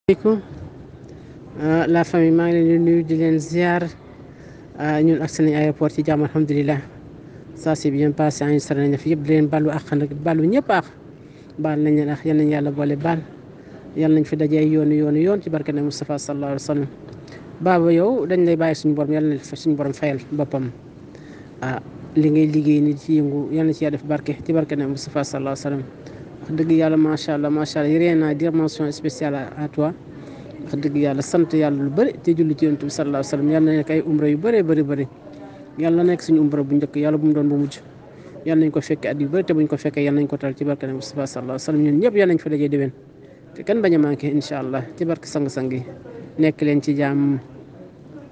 aleykum la famille maa ngi leen di nuyu di leen ziar ñun ak seen aéroport ci jàmm alhamdulilah ça c'est bien passé enregistré nañ fi yëpp di leen balu àq nag balu ñëpp àq baal nañ leen ak yal nañ yàlla boole baal yal nañ fi dajee yoonu yoonu yoon ci barke ne Moustapha sallallahu alayhi wa sallam baaba yow dañ lay bàyyi suñu borom yàlla na suñu borom fayal boppam ah li ngay liggéey ni ci yëngu yal na ci yàlla def barke ci barke ne Moustapha sallallahu alayhi wa sallam wax dëgg yàlla macha allah macha allah rien à dire mention spéciale à toi wax dëgg yàlla sant yàlla lu bëri te julli ci yonent bi sallallahu alayhi wa sallam yàlla na nekk ay umra yu bëree bëri bëri yàlla na nekk suñu umra bu njëkk yàlla bu mu doon bu mujj yàlla nañ ko fekkee at yu bëri te buñ ko fekkee yàlla nañ ko tal ci barke ne Moustapha sallallahu alayhi wa sallam ñun ñëpp yàlla nañ fa dajee déwén te kenn bañ a manqué incha allah ci barke sang-sang yi nekk leen ci jàmm